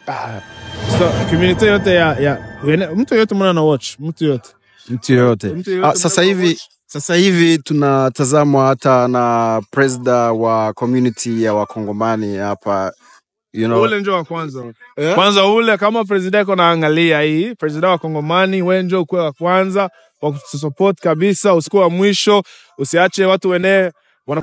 ah, so community yote ya, ya wene- mtu yote mwana na watch mtu yote mtu yoyote. Mtu yoyote Ah, sasa mnaweza hivi sasa hivi tunatazamwa hata na presida wa community ya wakongomani hapa you know, ule njo wa kwanza Eh? kwanza ule kama president iko naangalia hii president wa kongomani we njo ukuwe wa kwanza wa kutusupport kabisa usikuwe wa mwisho usiache watu wenee wana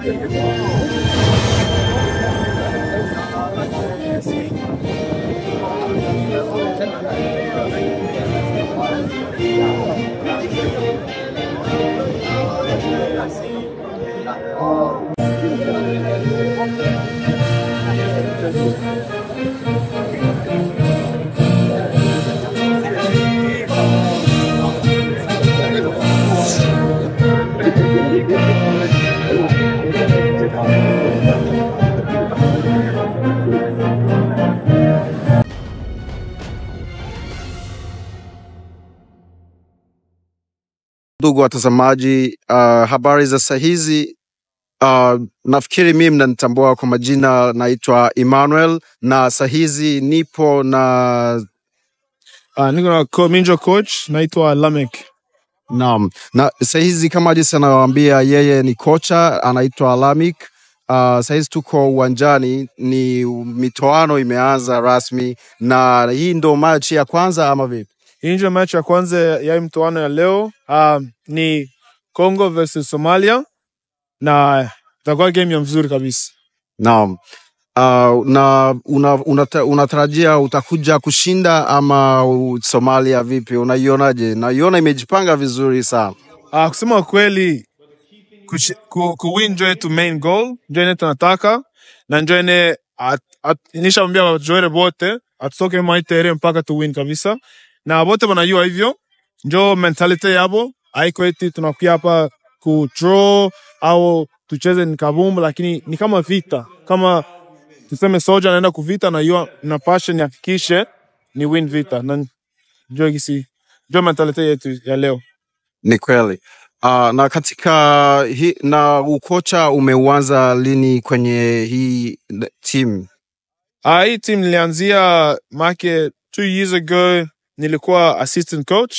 ndugu watazamaji, uh, habari za saa hizi. Uh, nafikiri mimi mnanitambua kwa majina, naitwa Emmanuel na saa hizi nipo na uh, niko na co minjo coach naitwa Lamek naam, na saa hizi kama jinsi anawaambia yeye ni kocha anaitwa Alamik. Uh, saa hizi tuko uwanjani, ni mitoano imeanza rasmi, na hii ndo machi ya kwanza ama vipi? hii ndio match ya kwanza ya hii mtoano ya leo uh, ni Congo versus Somalia na itakuwa game ya mzuri kabisa Naam. Uh, na una, unata, unatarajia utakuja kushinda ama u- Somalia vipi? Unaionaje? Naiona imejipanga vizuri sana. Uh, kusema kweli kushi- ku, ku win njo yetu main goal njo ene tunataka na njo ene at- at- nishaambia wajoere bote atutoke maitere mpaka tu win kabisa na bote wanajua hivyo njo mentality yabo haiko eti tunakuja hapa ku draw au tucheze ni kabumbu lakini ni kama vita kama tuseme soja anaenda kuvita na hiyo na passion hakikishe ni win vita na njo gisi njo mentality yetu ya leo Ni kweli. Uh, na katika hi, na ukocha umeuanza lini kwenye hii team? Ah, hii team nilianzia make two years ago, nilikuwa assistant coach,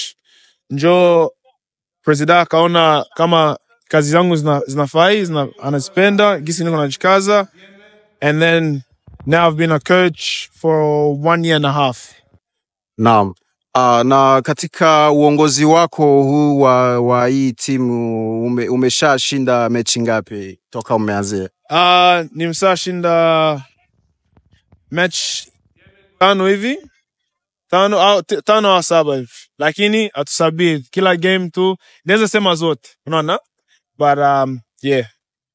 njo presida akaona kama kazi zangu zina, zinafai zina, anazipenda gisi niko najikaza and then now I've been a coach for one year and a half. Naam. Uh, na katika uongozi wako huu wa, wa hii timu ume, umeshashinda mechi ngapi toka umeanzia? Uh, nimesashinda match tano hivi tano au t- tano au saba hivi, lakini hatusabii kila game tu, naweza sema zote, unaona but um, yeah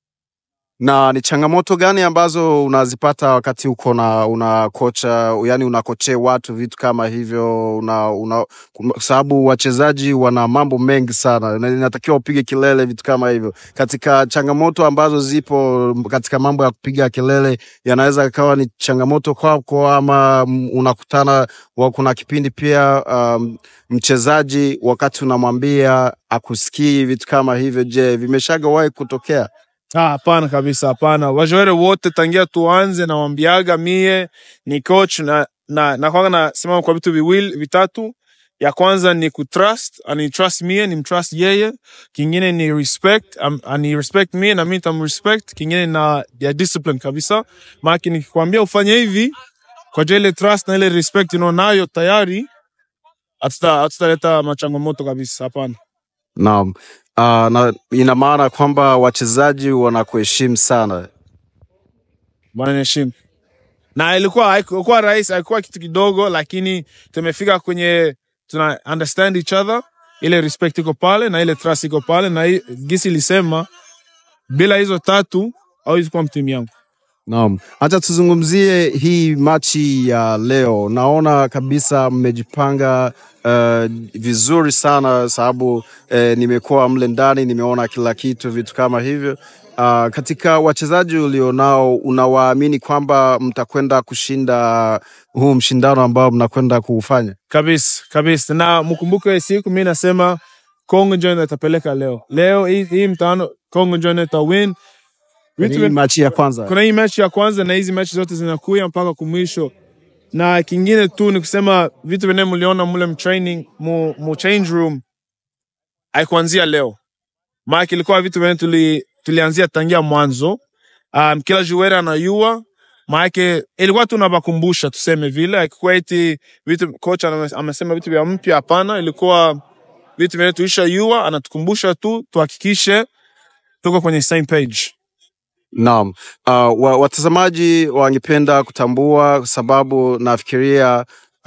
na ni changamoto gani ambazo unazipata wakati uko na una kocha yani unakochea watu vitu kama hivyo una, una, kwa sababu wachezaji wana mambo mengi sana na inatakiwa upige kelele vitu kama hivyo katika changamoto ambazo zipo katika mambo ya kupiga kelele yanaweza ikawa ni changamoto kwako ama mm, unakutana wa, kuna kipindi pia um, mchezaji wakati unamwambia akusikii vitu kama hivyo je vimeshagawahi kutokea Ah, hapana kabisa, hapana. Wajoere wote tangia tuanze nawambiaga mie ni coach na na nakwanga nasimama kwa vitu viwili vitatu. Ya kwanza ni kutrust, ani trust mie, ni mtrust yeye. Kingine ni respect, am- ani respect mie na mimi nitamrespect. Kingine na ya discipline kabisa. Maana nikikwambia ufanye hivi kwa jua ile trust na ile respect unayo nayo tayari, hatuta hatutaleta machangamoto kabisa, hapana. Naam. Uh, na ina maana kwamba wachezaji wanakuheshimu sana. wananiheshimu na ilikuwa haikuwa rahisi, haikuwa kitu kidogo, lakini tumefika kwenye tuna understand each other, ile respect iko pale na ile trust iko pale, na hii- gisi ilisema bila hizo tatu hauwezi kuwa mtimu yangu. Naam. Hata tuzungumzie hii machi ya leo. Naona kabisa mmejipanga uh, vizuri sana sababu uh, nimekuwa mle ndani, nimeona kila kitu, vitu kama hivyo. Uh, katika wachezaji ulionao unawaamini kwamba mtakwenda kushinda huu mshindano ambao mnakwenda kuufanya? kabisa kabisa, na mkumbuke siku mi nasema Kongo ndio ndio itapeleka leo leo hii, hii mtano Kongo ndio ndio itawin Ni vitu hii vin- machi ya kwanza. kuna hii mechi ya kwanza na hizi mechi zote zinakuya mpaka kumwisho na kingine tu ni kusema vitu vyenyewe mliona mule mtraining mu, mu change room haikuanzia leo maana ilikuwa vitu vyenyewe tuli, tulianzia tangia mwanzo um, kila juwera anayua maanake ilikuwa tu nawakumbusha tuseme vile haikuwa eti vitu kocha ame- amesema vitu vya mpya hapana ilikuwa vitu vyenyewe tuisha yua anatukumbusha tu tuhakikishe tuko kwenye same page Naam. Uh, wa, watazamaji wangependa kutambua kwa sababu nafikiria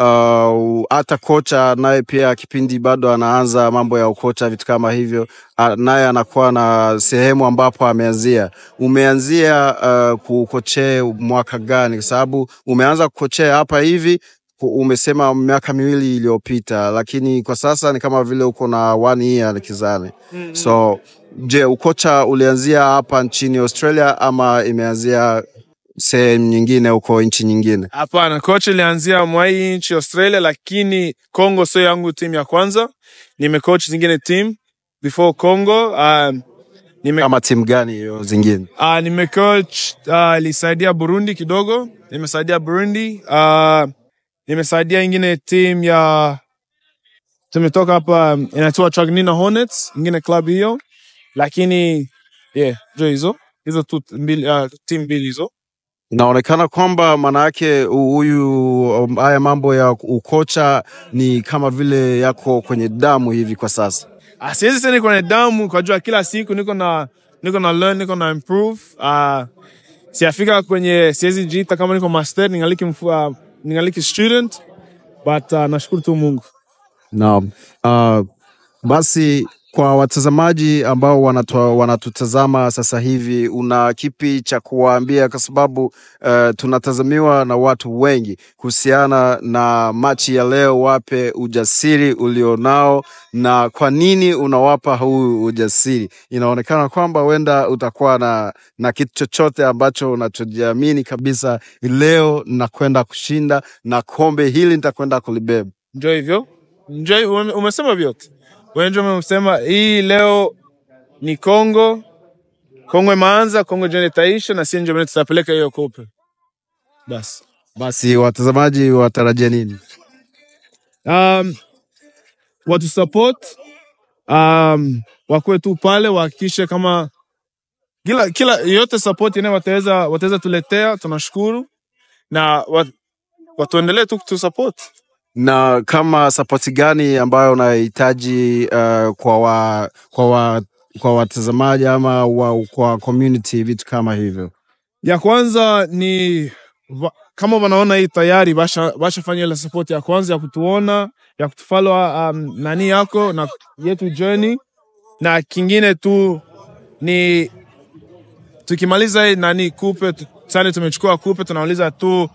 uh, hata kocha naye pia kipindi bado anaanza mambo ya ukocha vitu kama hivyo uh, naye anakuwa na sehemu ambapo ameanzia. Umeanzia uh, kukochea mwaka gani? Kwa sababu umeanza kukochea hapa hivi ku- umesema miaka miwili iliyopita, lakini kwa sasa ni kama vile uko na one year kizani. So je, ukocha ulianzia hapa nchini Australia ama imeanzia sehemu nyingine huko nchi nyingine? Hapana, coach ilianzia mwa hii nchi Australia, lakini Congo sio yangu timu ya kwanza. Nimecoach zingine team before Congo. Um, nime, Kama timu gani hiyo zingine? uh, nimecoach uh, ilisaidia Burundi kidogo, nimesaidia Burundi. Uh, nimesaidia ingine team ya tumetoka hapa um, inaitwa Trugnina Hornets, ingine club hiyo, lakini yeah, jo hizo hizo tu mbili, uh, team mbili hizo Inaonekana kwamba maanayake huyu um, haya mambo ya ukocha ni kama vile yako kwenye damu hivi kwa sasa. Ah, siwezi sema niko na damu kwa jua kila siku niko na niko na learn niko na improve uh, siafika kwenye siwezi jiita kama niko master ningaliki mfu, uh, ningaliki student but uh, nashukuru tu Mungu Naam. Uh, basi kwa watazamaji ambao wanatu, wanatutazama sasa hivi, una kipi cha kuwaambia? Kwa sababu uh, tunatazamiwa na watu wengi kuhusiana na machi ya leo. Wape ujasiri ulionao na kwa nini unawapa huu ujasiri? Inaonekana kwamba huenda utakuwa na, na kitu chochote ambacho unachojiamini kabisa, leo nakwenda kushinda na kombe hili nitakwenda kulibeba. njo hivyo njo ume- umesema vyote wewe njo umesema hii leo ni Kongo Kongo imeanza Kongo jana itaisha na sisi ndio maana tutapeleka hiyo kope basi Basi watazamaji watarajia nini? um, watu support um, wakuwe tu pale wahakikishe kama kila kila yote support ine wataweza wataweza tuletea tunashukuru na wat, watuendelee tu kutu support Na kama sapoti gani ambayo unahitaji uh, kwa wa, kwa wa, kwa watazamaji ama wa, kwa community vitu kama hivyo? ya kwanza ni va, kama wanaona hii tayari basha bashafanya ile support ya kwanza ya kutuona ya kutufollow um, nani yako na yetu journey na kingine tu ni tukimaliza hii nani kupe tu- sani tumechukua kupe tunauliza tu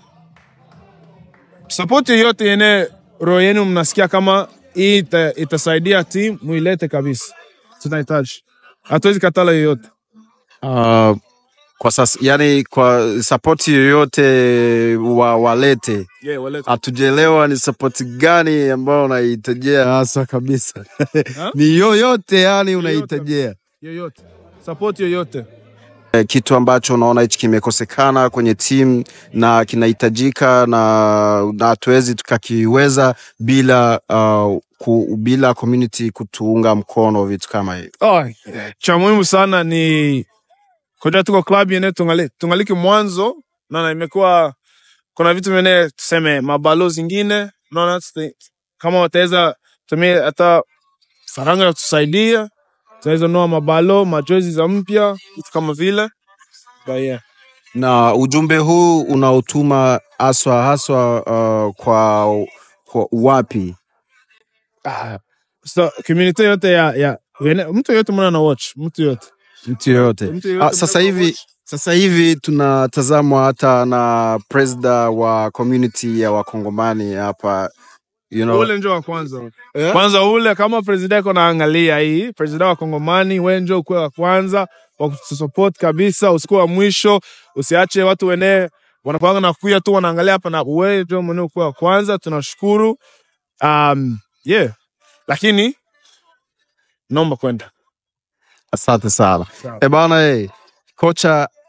support yoyote yene roho yenu mnasikia kama hii ita, itasaidia team muilete kabisa tunahitaji hatuwezi katala yoyote Uh, kwa sasa yani, kwa sapoti yoyote wa, walete yeah, walete. hatujaelewa ni sapoti gani ambayo unaihitajia hasa kabisa Ha? ni yoyote yani unahitajia yoyote support yoyote Eh, kitu ambacho unaona hichi kimekosekana kwenye timu na kinahitajika na na hatuwezi tukakiweza bila uh, ku, bila community kutuunga mkono vitu kama hivi. oh, cha muhimu sana ni koja tuko club yene tungali, tungaliki mwanzo naona imekuwa kuna vitu vene tuseme mabalo zingine naona tusi- kama wataweza tumia hata faranga ya kutusaidia tunaweza noa mabalo majoezi za mpya vitu kama vile But yeah. Na ujumbe huu unaotuma haswa haswa uh, kwa, kwa wapi? ah, so community yote ya, ya wene, mtu yote mwana na watch mtu yote Mtu yoyote. Mtu yoyote Ah, sasa mwana na hivi watch. sasa hivi tunatazamwa hata na presida wa community ya wakongomani hapa you know, ule njo wa kwanza Eh? kwanza ule kama president iko naangalia hii president wa kongomani we njo ukuwe wa kwanza wa kutusupport kabisa usikuwe wa mwisho usiache watu wene wanapanga na kuya tu wanaangalia hapa na we njo mwenyewe ukuwe wa kwanza tunashukuru um, yeah lakini naomba kwenda Asante sana. Sawa. E bana, eh, kocha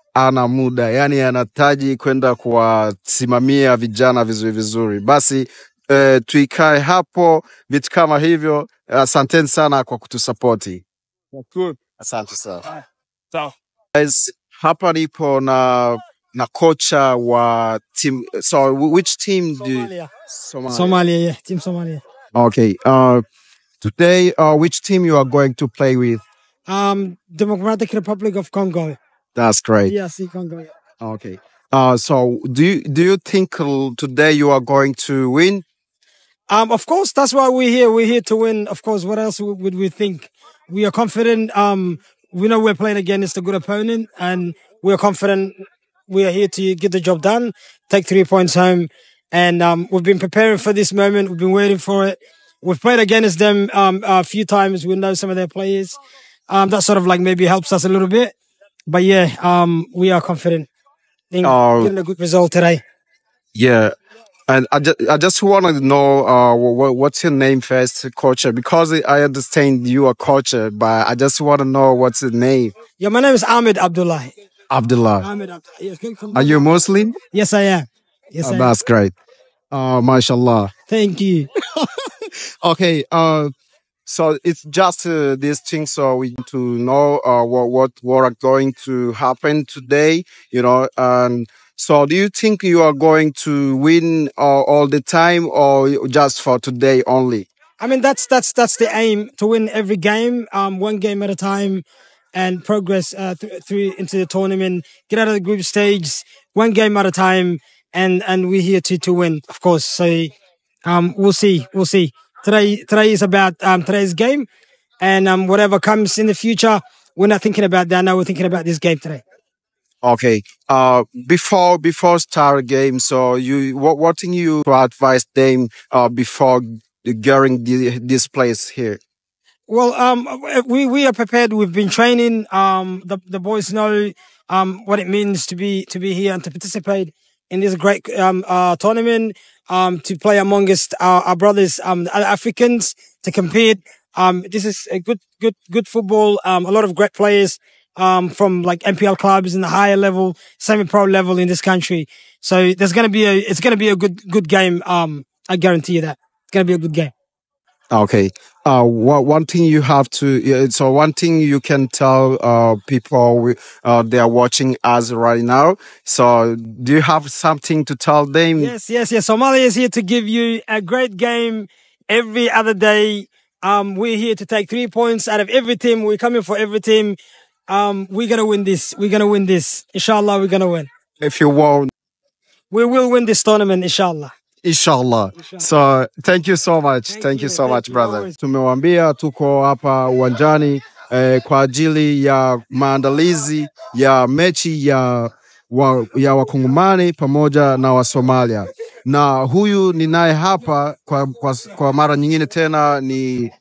ana muda, yani anahitaji kwenda kuwasimamia vijana vizuri vizuri. Basi eh, tuikae hapo, vitu kama hivyo. Asanteni sana kwa kutusapoti. Cool. Asante sana. Sawa. Guys, hapa nipo na na kocha wa team. So which team do you, Somalia. Somalia. Somalia, yeah. Team Somalia. Okay. Uh, today, uh, which team you are going to play with? Um, Democratic Republic of Congo. That's great. DRC Congo. Yeah. Okay. Uh, so do you do you think uh, today you are going to win? Um, of course, that's why we're here. We're here to win. Of course, what else would would we think? We are confident. Um, we know we're playing against a good opponent, and we're confident. We are here to get the job done, take three points home, and um, we've been preparing for this moment. We've been waiting for it. We've played against them um, a few times. We know some of their players. Um, that sort of like maybe helps us a little bit. But yeah, um, we are confident in Oh. getting a good result today. Yeah. And I just, I just want to know uh, what, what's your name first, coach? Because I understand you are coach, but I just want to know what's your name. Yeah, my name is Ahmed Abdullah. Abdullah. Ahmed Abdullah. Yes, good- come- Are you Muslim? Yes, I am. Yes, Oh, I am. that's great. Uh, mashallah. Thank you. Okay. Uh, so it's just uh, this thing. So we need to know uh, what what what are going to happen today. You know, and so do you think you are going to win uh, all the time, or just for today only? I mean, that's that's that's the aim to win every game, um, one game at a time, and progress uh, th- through into the tournament. Get out of the group stage, one game at a time, and and we're here to to win, of course. So, um, we'll see, we'll see. Today today is about um today's game, and um whatever comes in the future, we're not thinking about that now. We're thinking about this game today. Okay. Uh, before before start game, so you what what thing you to advise them uh before getting the, this place here? Well, um, we we are prepared. We've been training. Um, the the boys know um what it means to be to be here and to participate in this great um uh tournament. Um, to play amongst our, our brothers, um, the other Africans to compete. Um, this is a good good good football. Um, a lot of great players. Um, from like MPL clubs in the higher level, semi-pro level in this country. So there's gonna be a it's gonna be a good good game. Um, I guarantee you that it's gonna be a good game. Okay. Uh, one one thing you have to yeah, so one thing you can tell uh people we- uh they are watching us right now. So do you have something to tell them? Yes, yes, yes. Somalia is here to give you a great game every other day. Um, we're here to take three points out of every team. We're coming for every team. Um, we're gonna win this. We're gonna win this. Inshallah, we're gonna win. If you want, We will win this tournament, inshallah. inshallah. So thank you so much. Thank, Thank you you, so thank much you. brother. Always. Tumewambia tuko hapa uwanjani eh, kwa ajili ya maandalizi ya mechi ya wa, ya wakongomani pamoja na wasomalia na huyu ninaye hapa kwa, kwa, kwa mara nyingine tena ni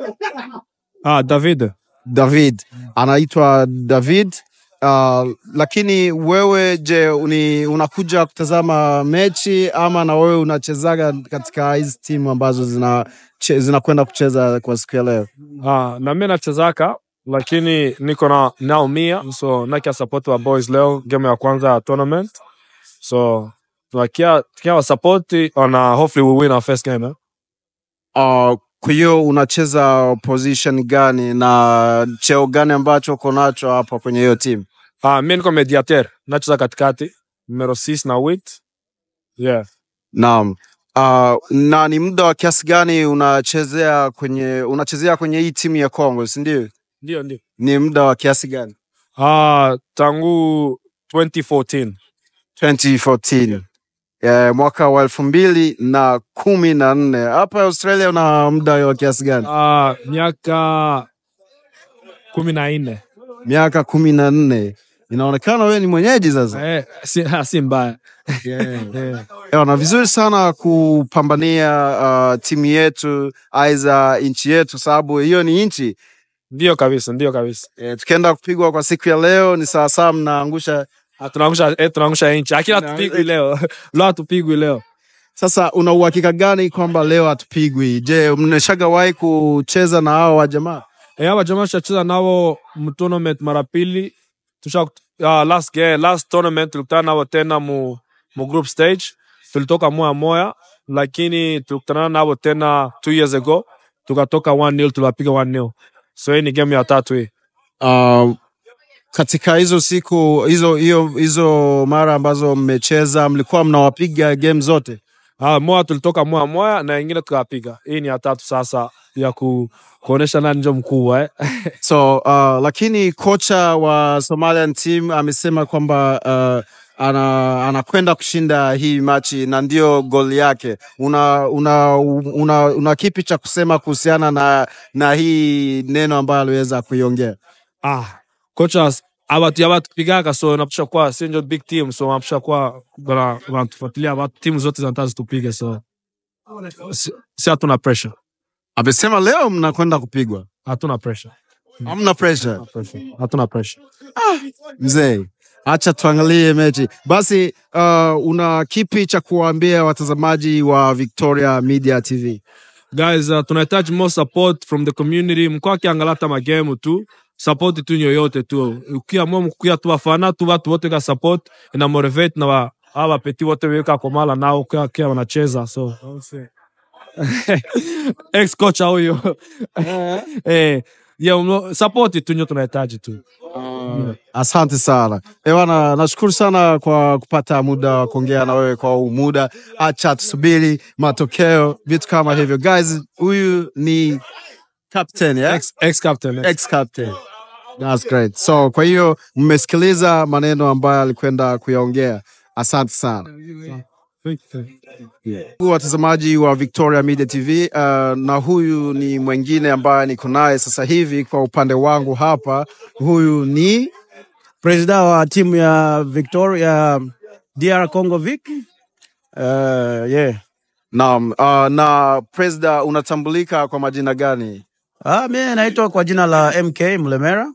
Ah, David. David, anaitwa David. Uh, lakini wewe je, uni, unakuja kutazama mechi ama na wewe unachezaga katika hizi timu ambazo zina che- zinakwenda kucheza kwa siku ya leo? Ah, na mimi nachezaka lakini niko na naumia so nakia support wa boys leo game ya kwanza ya tournament so tunakia tukia wa support on uh, hopefully we win our first game eh? Uh, kwa hiyo unacheza position gani na cheo gani ambacho uko nacho hapa kwenye hiyo timu? Ah, mimi niko mediateur nacheza katikati numero 6 na 8 yeah Naam. Uh, na ni muda wa kiasi gani unachezea kwenye unachezea kwenye hii timu ya Kongo, si ndio? ndio ndio Ni muda wa kiasi gani? ah tangu 2014 2014 eh, mwaka wa elfu mbili na kumi na nne hapa Australia. Una muda wa kiasi gani? ah miaka kumi na nne Miaka kumi na nne. Inaonekana wewe ni mwenyeji sasa. eh, si, si mbaya Yeah, na vizuri sana kupambania uh, timu yetu aiza nchi yetu, sababu hiyo ni nchi ndio kabisa ndio kabisa e, tukienda kupigwa kwa siku ya leo ni sawasawa mnaangusha. Ah, tunaangusha eh, tunaangusha nchi akila tupigwi leo leo hatupigwi leo Sasa una uhakika gani kwamba leo hatupigwi? Je, mnashagawahi kucheza na hao wa jamaa? Eh, hapa jamaa tushacheza nao mtournament mara pili tusha uh, last game, last tournament tulikutana nao tena mu, mu group stage tulitoka moya moya lakini tulikutana nao tena two years ago tukatoka 1-0 tuliwapiga 1-0 so hii ni game ya tatu hii Uh, katika hizo siku hizo hiyo hizo mara ambazo mmecheza mlikuwa mnawapiga game zote Ah, moja tulitoka moya moya na ingine tukawapiga. Hii ni ya tatu sasa ya ku, kuonesha nani ndio mkubwa eh. so uh, lakini kocha wa Somalian team amesema kwamba uh, ana anakwenda kushinda hii machi na ndio goli yake. Una, una, una, una kipi cha kusema kuhusiana na, na hii neno ambayo aliweza kuiongea? ah, kocha abatu abatupigaga so napisha kwa si ndio big team so napisha kwa bana wanatufuatilia watu timu zote zinataka zitupige so si, si hatuna pressure. Amesema leo mnakwenda kupigwa, Hatuna pressure. hamna pressure. Pressure. Hatuna pressure. Mzee, acha tuangalie mechi basi. Uh, una kipi cha kuwaambia watazamaji wa Victoria Media TV? Guys, uh, tunahitaji more support from the community. Mkoa kiangalia hata magame tu support tu yoyote tu, ukiamua mkuya tu wafana tu watu wote ka support ina motivate na wa hawa peti wote weka komala nao kwa kia wanacheza so ex coach huyo eh yeah, mno- support tu nyo tunahitaji tu. Asante sana ewana, nashukuru sana kwa kupata muda wa kuongea na wewe kwa huu muda. Acha tusubiri matokeo, vitu kama hivyo. Guys, huyu ni captain, yeah? Ex, ex captain. Ex. ex captain. That's great. So kwa hiyo mmesikiliza maneno ambayo alikwenda kuyaongea. Asante sana. watazamaji wa Victoria Media TV uh, na huyu ni mwingine ambaye niko naye sasa hivi kwa upande wangu hapa. Huyu ni presida wa timu ya Victoria DR Congo Vic. Uh, yeah. naam, uh, na presida, unatambulika kwa majina gani? Ah, mimi naitwa kwa jina la MK Mlemera.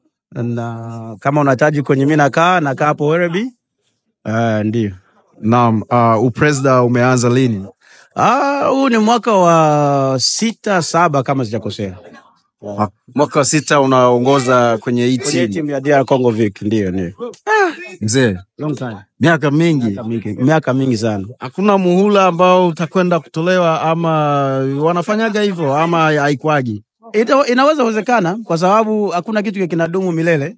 Na kama unahitaji kwenye mimi nakaa nakaa hapo Werribee. Uh, ndio. Naam, uh, upresida umeanza lini? Ah, huu ni mwaka wa sita saba kama sijakosea. Uh, mwaka wa sita unaongoza kwenye hii Kwenye timu timu ya DR Congo Vic ndio ndio. mzee, Long time. miaka mingi. Miaka mingi, miaka mingi sana. Hakuna muhula ambao utakwenda kutolewa, ama wanafanyaga hivyo ama haikwagi? Ita, inaweza wezekana kwa sababu hakuna kitu kinadumu milele.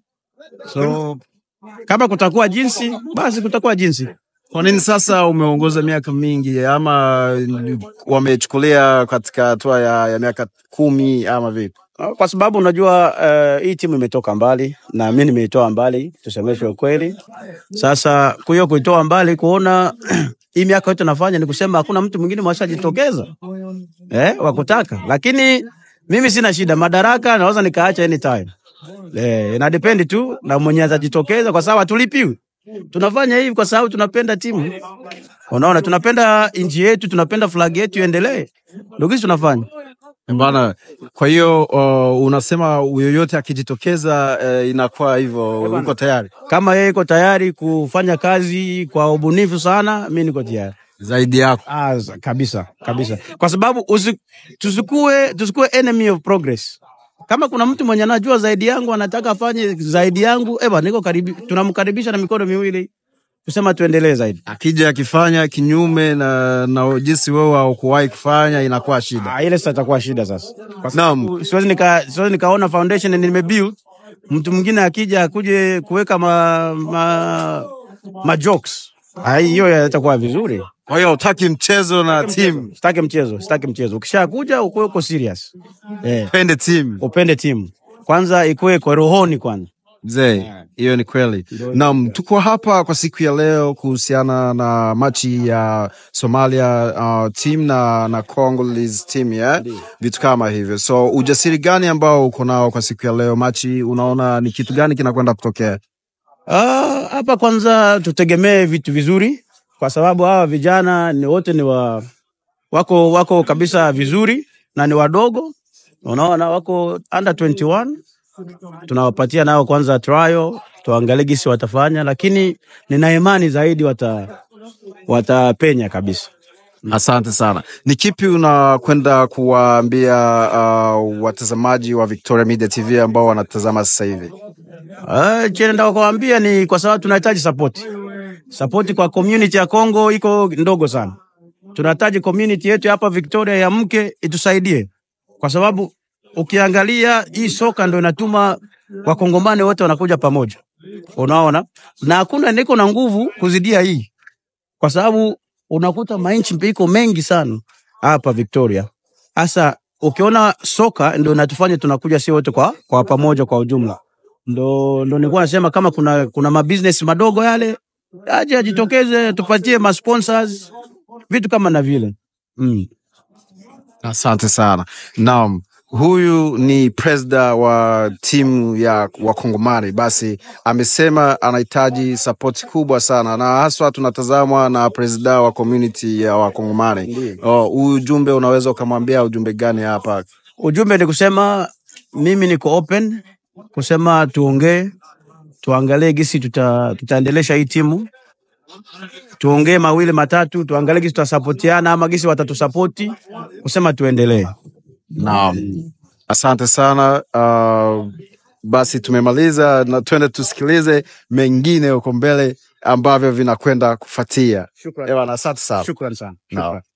So kama kutakuwa jinsi, basi kutakuwa jinsi. Kwa nini sasa umeongoza miaka mingi, ama wamechukulia katika hatua ya, ya miaka kumi ama vipi? Kwa sababu unajua uh, hii timu imetoka mbali na mimi nimeitoa mbali, tusemeshe ukweli. Sasa kwa hiyo kuitoa mbali, kuona hii miaka yote nafanya ni kusema hakuna mtu mwingine mwashajitokeza eh, wakutaka, lakini mimi sina shida, madaraka naweza nikaacha anytime. Eh, ina depend tu na mwenye atajitokeza, kwa sababu hatulipiwi. Tunafanya hivi kwa sababu tunapenda timu, unaona, tunapenda nchi yetu, tunapenda flag yetu iendelee, ndio kitu tunafanya. Bana, kwa hiyo uh, unasema yoyote akijitokeza uh, inakuwa hivyo, uko tayari kama yeye iko tayari kufanya kazi kwa ubunifu sana, mi niko tayari zaidi yako. ah, za- kabisa kabisa, kwa sababu usi, tusikue, tusikue enemy of progress. Kama kuna mtu mwenye anajua zaidi yangu anataka afanye zaidi yangu, eba, niko karibi, tunamkaribisha na mikono miwili kusema tuendelee zaidi. Akija akifanya kinyume na, na jinsi wewe haukuwahi kufanya inakuwa shida. Ah, ile sasa itakuwa shida sasa. Kwa Naam. sababu siwezi nika, siwezi nikaona foundation nimebuild, mtu mwingine akija akuje kuweka ma, ma, ma jokes Ah, hiyo itakuwa vizuri. Kwa hiyo hutaki mchezo na timu, Sitaki mchezo, sitaki mchezo. Ukishakuja ukuwe uko serious. Eh, pende timu upende timu. Kwanza ikuwe kwa rohoni kwanza. mzee, hiyo ni kweli. Naam, tuko hapa kwa siku ya leo kuhusiana na machi ya Somalia uh, team na, na Congolese team yeah? vitu kama hivyo. So ujasiri gani ambao uko nao kwa siku ya leo machi, unaona ni kitu gani kinakwenda kutokea? Ah, hapa kwanza tutegemee vitu vizuri kwa sababu hawa vijana ni wote ni wa wako wako kabisa vizuri na ni wadogo. Unaona wako under 21. Tunawapatia nao kwanza trial, tuangalie gisi watafanya, lakini nina imani zaidi wata watapenya kabisa. Asante sana. Ni kipi unakwenda kuwaambia uh, watazamaji wa Victoria Media TV ambao wanatazama sasa hivi? Uh, chenye nataka kuwaambia ni kwa sababu tunahitaji support. Support kwa community ya Kongo iko ndogo sana. Tunahitaji community yetu hapa Victoria ya mke itusaidie, kwa sababu ukiangalia hii soka ndio inatuma wakongomani wote wanakuja pamoja, unaona, na hakuna niko na nguvu kuzidia hii, kwa sababu unakuta mainchi iko mengi sana hapa Victoria. Sasa ukiona soka ndio inatufanya tunakuja si wote kwa, kwa pamoja kwa ujumla ndo ndo nilikuwa nasema kama kuna kuna mabusiness madogo yale aje ajitokeze tupatie ma sponsors vitu kama na vile mm. Asante sana. Naam, huyu ni presida wa timu ya Wakongomani. Basi amesema anahitaji sapoti kubwa sana, na haswa tunatazamwa na presida wa community ya Wakongomani. Oh, Huu ujumbe unaweza ukamwambia ujumbe gani hapa? Ujumbe ni kusema mimi niko open kusema tuongee, tuangalie gisi tuta, tutaendelesha hii timu, tuongee mawili matatu, tuangalie gisi tutasapotiana ama gisi watatusapoti kusema tuendelee. Naam, asante sana. Uh, basi tumemaliza na twende tusikilize mengine huko mbele ambavyo vinakwenda kufuatia. Shukran. Ewana, asante sana. Shukran sana. Naam. Shukran.